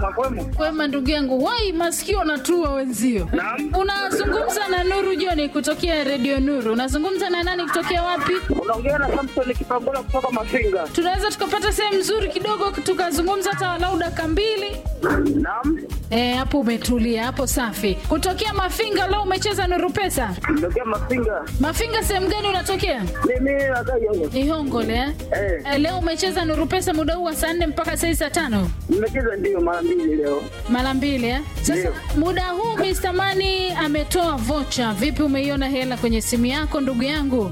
kwema kwema. Kwema ndugu yangu, wai masikio natua wenzio. Naam. Unazungumza na Nuru Joni kutokea Radio Nuru. Unazungumza na nani kutokea wapi? Unaongea na Samson Kipangola kutoka Mafinga. Tunaweza tukapata sehemu nzuri kidogo tukazungumza hata walau dakika mbili. Naam. Eh, hapo umetulia, hapo safi. Kutokea Mafinga leo umecheza Nuru Pesa. Ndokia Mafinga. Mafinga sehemu gani unatokea? Mimi nakaa Yongo. Ihongole eh? Eh. Eh, leo umecheza Nuru Pesa muda huu wa saa nne mpaka saa hii saa tano Nimecheza ndio mara mbili leo. mara mbili eh? Sasa Ndio. muda huu Mr. Mani ametoa vocha. Vipi, umeiona hela kwenye simu yako ndugu yangu?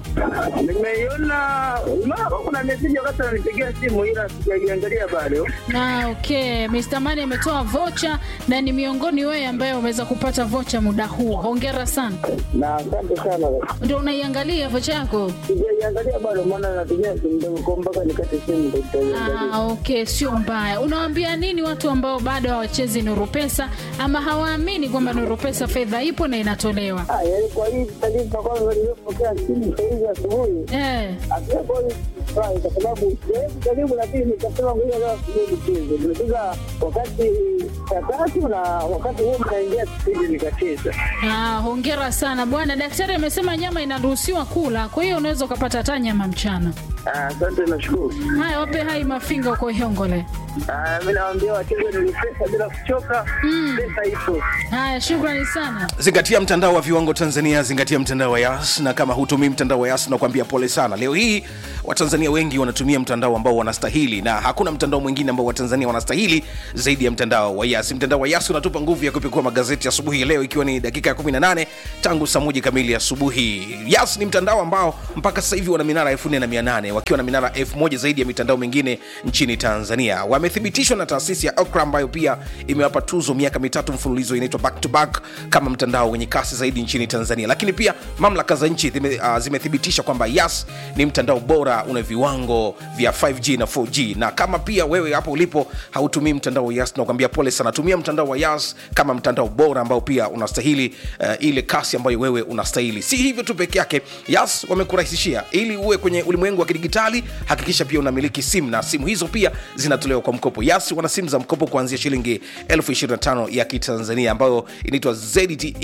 Nimeiona mara kuna message wakati ananipigia simu ila sijaiangalia bado. Na okay, Mr. Mani ametoa vocha na ni miongoni wewe ambaye umeweza kupata vocha muda huu. Hongera sana. Na asante sana. Ndio unaiangalia vocha yako? Sijaiangalia bado maana natumia simu ndogo kwa mpaka nikate simu ndio nitaiangalia. Ah, okay, sio mbaya. Unawaambia nini watu ambao bado hawachezi Nuru Pesa ama hawaamini kwamba Nuru Pesa fedha ipo na inatolewa? Ah, yaani kwa hii taarifa kwanza nilipokea simu saa hizi asubuhi. Eh. Akiwepo hii furahi kwa sababu sehemu karibu, lakini nikasema ngoja leo asubuhi nicheze. Nimecheza wakati saa tatu na wakati huo mnaingia kipindi nikacheza. Ah, hongera sana bwana. Daktari amesema nyama inaruhusiwa kula, kwa hiyo unaweza ukapata hata nyama mchana. Ah, Asante, nashukuru. Haya, wape hai mafinga uko Ihongole. Ah, Mi nawaambia wacheze ni pesa bila kuchoka, pesa ipo. Haya, shukrani sana. zingatia mtandao wa viwango tanzania zingatia mtandao wa yas na kama hutumii mtandao wa yas nakuambia pole sana leo hii watanzania wengi wanatumia mtandao ambao wanastahili na hakuna mtandao mwingine ambao watanzania wanastahili zaidi ya mtandao wa yas mtandao wa yas unatupa nguvu ya kupekua magazeti asubuhi ya leo ikiwa ni dakika ya 18 tangu saa moja kamili asubuhi yas ni mtandao ambao mpaka sasa hivi wana minara 4800 wakiwa na minara 1000 zaidi ya mitandao mingine nchini tanzania wamethibitishwa na taasisi ya okra ambayo pia imewapa tuzo miaka mitatu mfululizo inaitwa back to back kama mtandao wenye kasi zaidi nchini tanzania lakini pia mamlaka za nchi zime, uh, zimethibitisha kwamba yas ni mtandao bora una viwango vya 5g na 4g na kama pia wewe hapo ulipo hautumii mtandao wa yas nakwambia pole sana tumia mtandao wa yas kama mtandao bora ambao pia unastahili uh, ile kasi ambayo wewe unastahili si hivyo tu peke yake yas wamekurahisishia ili uwe kwenye ulimwengu wa kidigitali hakikisha pia unamiliki simu na simu hizo pia zinatolewa kwa mkopo yas wana simu za mkopo kuanzia shilingi 25 ya kitanzania ambayo inaitwa zte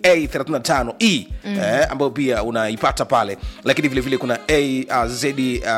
a35e mm. eh, ambayo pia unaipata pale lakini vile vile kuna a uh, zte uh,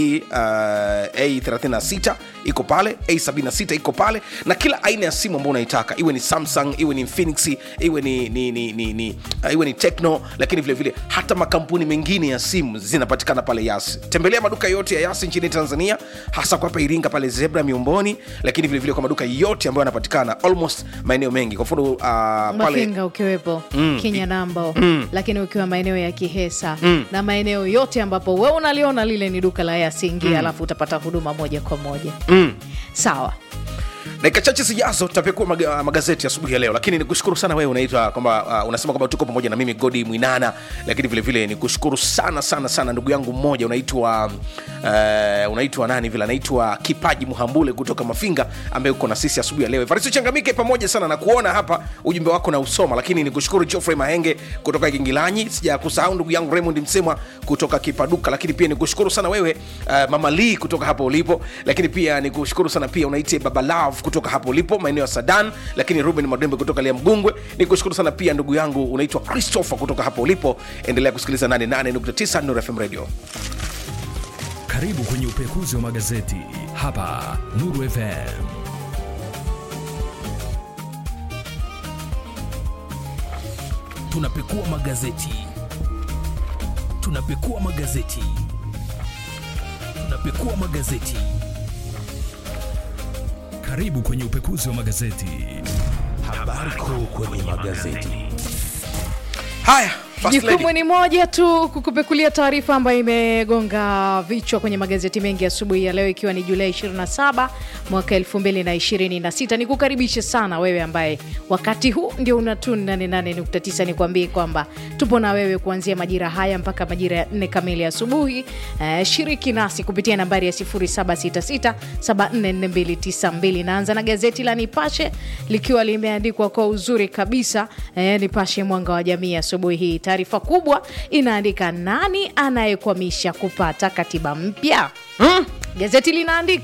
a36 iko pale a76 iko pale na kila aina ya simu ambayo unaitaka iwe ni samsung iwe ni Infinix iwe ni, ni, ni, ni, ni uh, iwe ni techno lakini vile vile hata makampuni mengine ya simu zinapatikana pale yas tembelea maduka yote ya yas nchini tanzania hasa kwa hapa iringa pale zebra miomboni lakini vile vile kwa maduka yote ambayo yanapatikana almost maeneo mengi kwa mfano uh, pale mafinga ukiwepo mm. kenya nambo mm. lakini ukiwa maeneo ya kihesa mm. na maeneo yote ambapo we unaliona lile ni duka la yasingia mm. alafu utapata huduma moja kwa moja mm. sawa dakika chache zijazo tutapekua maga, magazeti asubuhi ya leo lakini nikushukuru sana wewe unaitwa kwamba uh, unasema kwamba tuko pamoja na mimi godi mwinana lakini vile vile nikushukuru sana sana sana ndugu yangu mmoja unaitwa uh, unaitwa nani vile anaitwa kipaji muhambule kutoka mafinga ambaye uko na sisi asubuhi ya leo evaristo changamike pamoja sana na kuona hapa ujumbe wako na usoma lakini nikushukuru geoffrey mahenge kutoka kingilanyi sija kusahau ndugu yangu raymond msemwa kutoka kipaduka lakini pia nikushukuru sana wewe uh, mama lee kutoka hapo ulipo lakini pia nikushukuru sana pia unaitie baba love kutoka hapo ulipo maeneo ya sadan lakini ruben madembe kutoka lia mgungwe nikushukuru sana pia ndugu yangu unaitwa christopher kutoka hapo ulipo endelea kusikiliza 88.9 Nuru fm radio Karibu kwenye upekuzi wa magazeti hapa Nuru FM. Tunapekua magazeti, tunapekua magazeti, tunapekua magazeti. Karibu kwenye upekuzi wa magazeti. Habari kuu kwenye magazeti. haya first lady. jukumu ni moja tu kukupekulia taarifa ambayo imegonga vichwa kwenye magazeti mengi asubuhi ya leo ikiwa ni julai 27 mwaka 2026 ni kukaribishe sana wewe ambaye wakati huu ndio unatuni 88.9 nikwambie kwamba tupo na wewe kuanzia majira haya mpaka majira ya 4 kamili asubuhi eh, shiriki nasi kupitia nambari ya 0766744292 naanza na gazeti la nipashe likiwa limeandikwa kwa uzuri kabisa eh, nipashe mwanga wa jamii asubuhi hii taarifa kubwa inaandika nani anayekwamisha kupata katiba mpya hmm? gazeti linaandika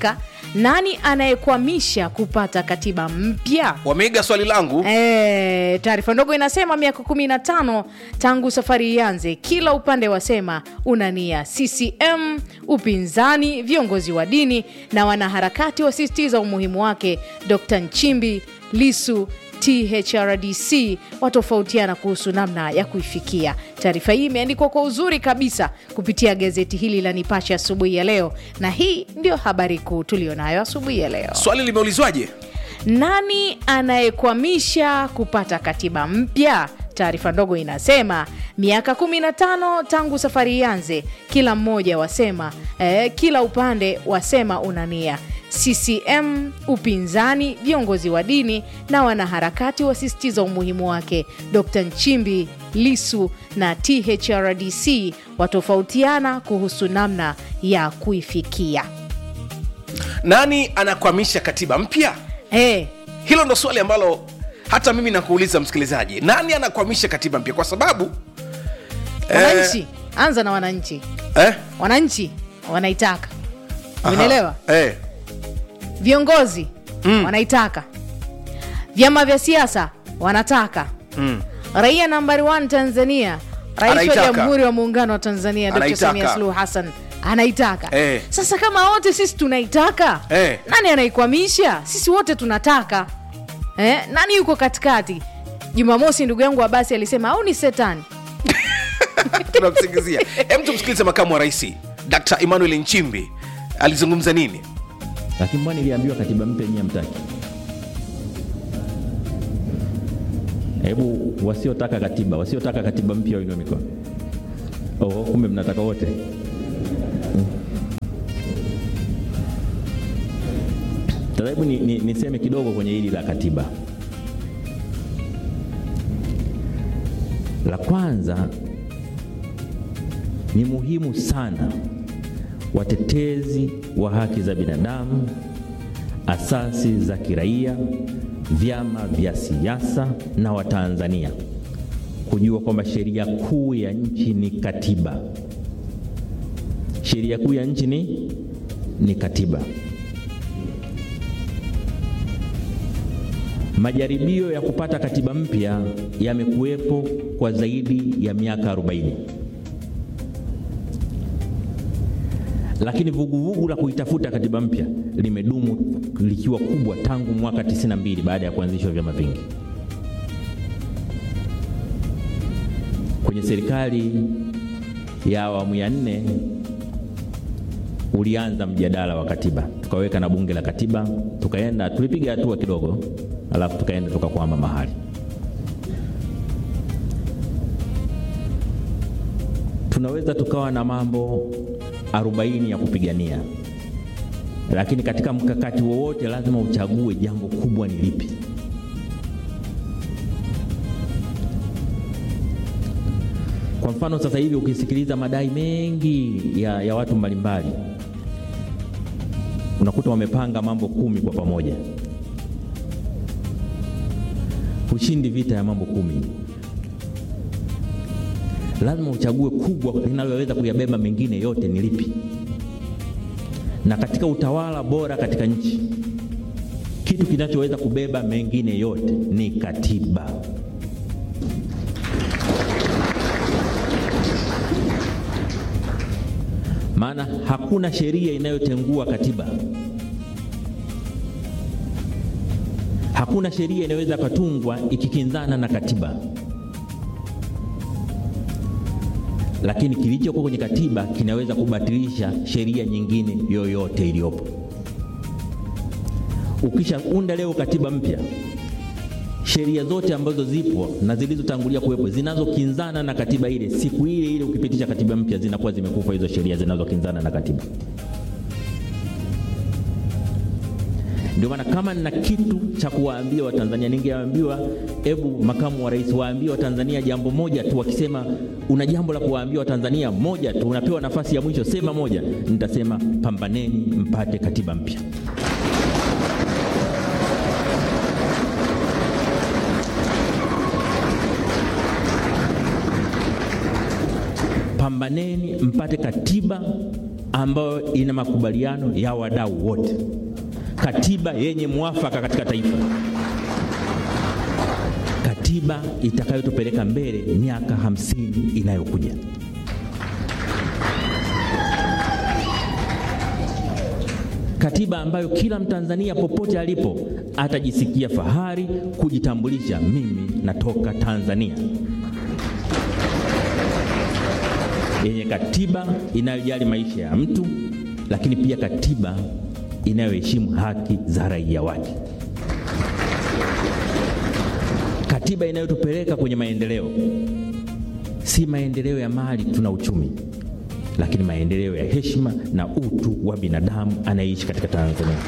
nani anayekwamisha kupata katiba mpya wameiga swali langu E, taarifa ndogo inasema miaka 15 tangu safari ianze, kila upande wasema una nia. CCM, upinzani, viongozi wa dini na wanaharakati wasisitiza umuhimu wake. Dr Nchimbi, Lisu, THRDC watofautiana kuhusu namna ya kuifikia. Taarifa hii imeandikwa kwa uzuri kabisa kupitia gazeti hili la Nipashe asubuhi ya leo, na hii ndio habari kuu tulionayo asubuhi ya leo. swali limeulizwaje Nani anayekwamisha kupata katiba mpya? Taarifa ndogo inasema miaka 15 tangu safari ianze, kila mmoja wasema eh, kila upande wasema una nia. CCM, upinzani, viongozi wa dini na wanaharakati wasisitiza umuhimu wake. Dr Nchimbi, Lisu na THRDC watofautiana kuhusu namna ya kuifikia. nani anakwamisha katiba mpya Eh, hilo ndo swali ambalo hata mimi nakuuliza msikilizaji nani anakwamisha katiba mpya kwa sababu wananchi anza na wananchi eh, wananchi wanaitaka aha, umeelewa eh, viongozi wanaitaka vyama vya siasa wanataka mm. raia nambari 1 tanzania rais wa Anaitaka. jamhuri wa muungano wa tanzania dr Anaitaka. samia suluhu hassan anaitaka Eh. sasa kama wote sisi tunaitaka Eh. nani anaikwamisha sisi wote tunataka eh? nani yuko katikati jumamosi ndugu yangu abasi alisema au ni setani tunamsingizia hem tumsikilize makamu wa rais dkt emmanuel nchimbi alizungumza nini lakini mbona niliambiwa katiba mpya nyie mtaki hebu wasiotaka katiba wasiotaka katiba mpya wainue mikono oh, kumbe mnataka wote sasa hebu ni, ni, niseme kidogo kwenye hili la katiba la kwanza ni muhimu sana watetezi wa haki za binadamu, asasi za kiraia, vyama vya siasa na Watanzania kujua kwamba sheria kuu ya nchi ni katiba. Sheria kuu ya nchi ni, ni katiba. Majaribio ya kupata katiba mpya yamekuwepo kwa zaidi ya miaka 40. lakini vuguvugu la kuitafuta katiba mpya limedumu likiwa kubwa tangu mwaka 92 baada ya kuanzishwa vyama vingi. Kwenye serikali ya awamu ya nne ulianza mjadala wa katiba, tukaweka na bunge la katiba, tukaenda tulipiga hatua kidogo, alafu tukaenda tukakwama mahali. Tunaweza tukawa na mambo 40 ya kupigania, lakini katika mkakati wowote lazima uchague jambo kubwa ni lipi. Kwa mfano sasa hivi ukisikiliza madai mengi ya, ya watu mbalimbali unakuta wamepanga mambo kumi kwa pamoja. Ushindi vita ya mambo kumi, lazima uchague kubwa linaloweza kuyabeba mengine yote ni lipi. Na katika utawala bora katika nchi, kitu kinachoweza kubeba mengine yote ni katiba. maana hakuna sheria inayotengua katiba. Hakuna sheria inayoweza katungwa ikikinzana na katiba, lakini kilichokuwa kwenye katiba kinaweza kubatilisha sheria nyingine yoyote iliyopo. Ukishaunda leo katiba mpya, sheria zote ambazo zipo na zilizotangulia kuwepo zinazokinzana na katiba ile, siku ile ile ukipitisha katiba mpya zinakuwa zimekufa hizo sheria zinazokinzana na katiba. Ndio maana kama nina kitu cha kuwaambia Watanzania, ningeambiwa hebu makamu wa rais waambie Watanzania jambo moja tu. Wakisema una jambo la kuwaambia Watanzania moja tu, unapewa nafasi ya mwisho, sema moja. Nitasema pambaneni mpate katiba mpya. pambaneni mpate katiba ambayo ina makubaliano ya wadau wote. katiba yenye mwafaka katika taifa, katiba itakayotupeleka mbele miaka hamsini inayokuja. Katiba ambayo kila Mtanzania popote alipo atajisikia fahari kujitambulisha, mimi natoka Tanzania, yenye katiba inayojali maisha ya mtu, lakini pia katiba inayoheshimu haki za raia wake, katiba inayotupeleka kwenye maendeleo, si maendeleo ya mali tuna uchumi, lakini maendeleo ya heshima na utu wa binadamu anayeishi katika Tanzania.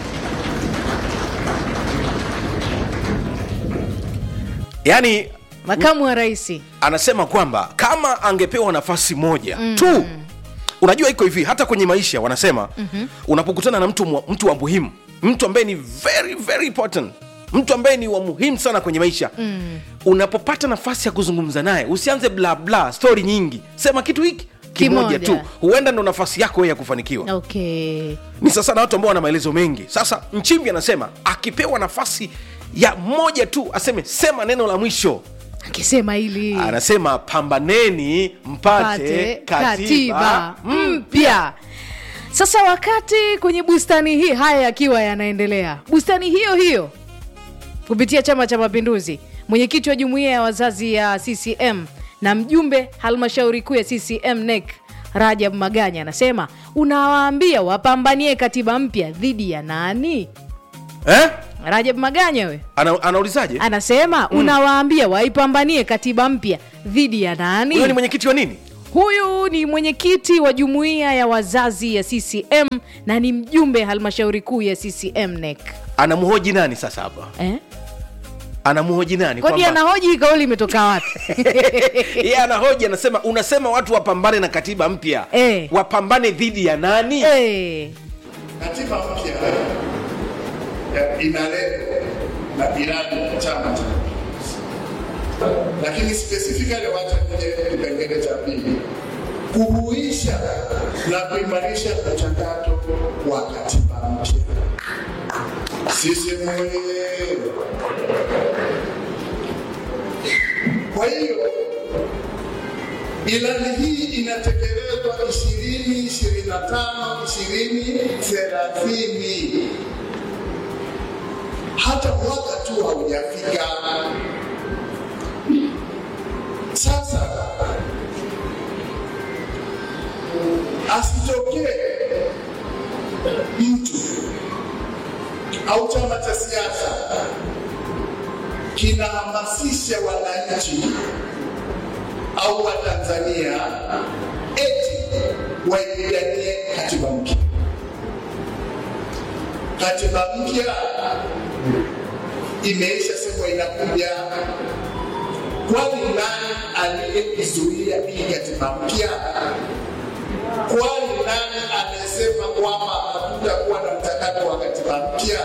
yaani makamu wa rais anasema kwamba kama angepewa nafasi moja mm. tu unajua iko hivi hata kwenye maisha wanasema mm-hmm. unapokutana na mtu, mwa- mtu wa muhimu mtu ambaye ni very very important mtu ambaye ni wa muhimu sana kwenye maisha mm. unapopata nafasi ya kuzungumza naye usianze bla bla stori nyingi sema kitu hiki kimoja Kimoja. tu huenda ndo nafasi yako wewe ya kufanikiwa okay ni sasa na watu ambao wana maelezo mengi sasa nchimbi anasema akipewa nafasi ya moja tu aseme sema neno la mwisho akisema hili anasema pambaneni mpate pate katiba mpya sasa wakati kwenye bustani hii haya yakiwa yanaendelea bustani hiyo hiyo kupitia chama cha mapinduzi mwenyekiti wa jumuiya ya wazazi ya ccm na mjumbe halmashauri kuu ya ccm nec rajab maganya anasema unawaambia wapambanie katiba mpya dhidi ya nani eh? rajab maganya we Ana, anaulizaje anasema unawaambia waipambanie katiba mpya dhidi ya nani huyo ni mwenyekiti wa nini Huyu ni mwenyekiti wa jumuiya ya wazazi ya CCM na ni mjumbe halmashauri kuu ya CCM NEC. anamhoji nani sasa hapa Eh? anamhoji nani Kodi Kwamba- anahoji hii kauli imetoka wapi? yeye anahoji anasema unasema watu wapambane na katiba mpya Eh. wapambane dhidi ya nani Eh, Katiba mpya ya- ina lengo na ilani ya Chama cha Mapinduzi, lakini specifically wacha kwenye kipengele cha pili, kuhuisha na kuimarisha mchakato wa katiba mpya. Sisi mwenyewe. Kwa hiyo Ilani hii inatekelezwa 2025 2030, hata mwaka tu haujafika. Sasa asitokee mtu au chama cha siasa kinahamasisha wananchi au Watanzania eti waipiganie katiba mpya. Katiba mpya imeisha sema inakuja, kwani nani aliyeizuia hii katiba mpya? Kwani nani amesema kwamba hatutakuwa na mchakato wa katiba mpya?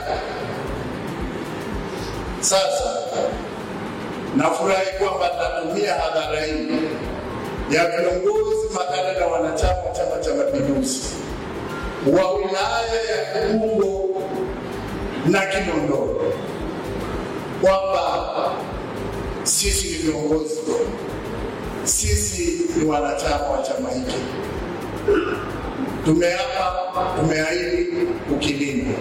Sasa nafurahi kwamba natumia hadhara hii ya viongozi makada na wanachama wa Chama cha Mapinduzi wa wilaya ya Ubungo na Kinondoni kwamba sisi ni viongozi, sisi ni wanachama wa chama hiki, tumeapa, tumeahidi kukilinda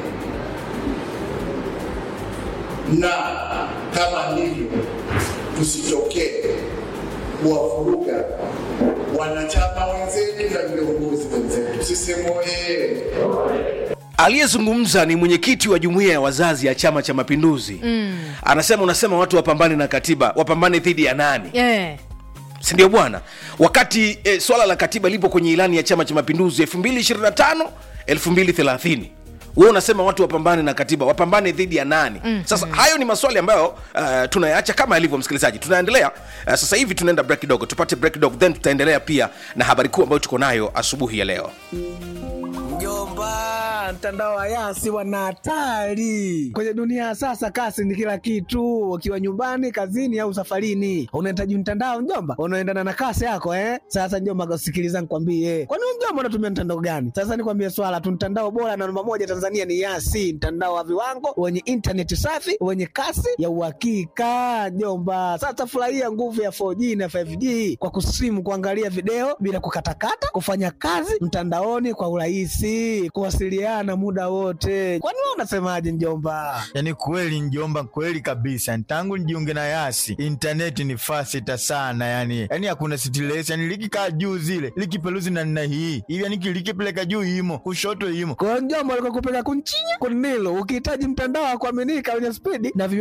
na kama ndivyo tusitokee kuwavuruga wanachama wenzetu na viongozi wenzetu. Sisi moye aliyezungumza ni mwenyekiti wa jumuiya ya wazazi ya chama cha mapinduzi mm. anasema unasema watu wapambane na katiba wapambane dhidi ya nani eh. sindio bwana wakati eh, swala la katiba lipo kwenye ilani ya chama cha mapinduzi 225 230 we unasema watu wapambane na katiba wapambane dhidi ya nani mm-hmm. sasa hayo ni maswali ambayo uh, tunayaacha kama yalivyo msikilizaji tunaendelea uh, sasa hivi tunaenda break kidogo tupate break kidogo then tutaendelea pia na habari kuu ambayo tuko nayo asubuhi ya leo Mjomba, mtandao wa Yasi wana hatari kwenye dunia ya sasa. Kasi ni kila kitu, ukiwa nyumbani, kazini au safarini, unahitaji mtandao mjomba, unaendana na kasi yako eh. Sasa mjomba, sikiliza nikwambie, kwani wewe mjomba unatumia mtandao gani? Sasa nikwambie swala tu, mtandao bora na namba moja Tanzania ni Yasi, mtandao wa viwango wenye intaneti safi wenye kasi ya uhakika mjomba. Sasa furahia nguvu ya 4G na 5G kwa kusimu, kuangalia video bila kukatakata, kufanya kazi mtandaoni kwa urahisi, kuwasiliana muda wote. Kwani wewe unasemaje mjomba? Yaani kweli njomba, kweli kabisa. Tangu nijiunge na Yasi intaneti ni fasita sana, yani yani hakuna stress, yani likikaa juu zile likipeluzi na nina hii hivi, yani likipeleka juu imo kushoto imo kwa mjomba, alikuwa kupeleka kunchinya kunilo, ukihitaji mtandao wa kuaminika wenye spidi na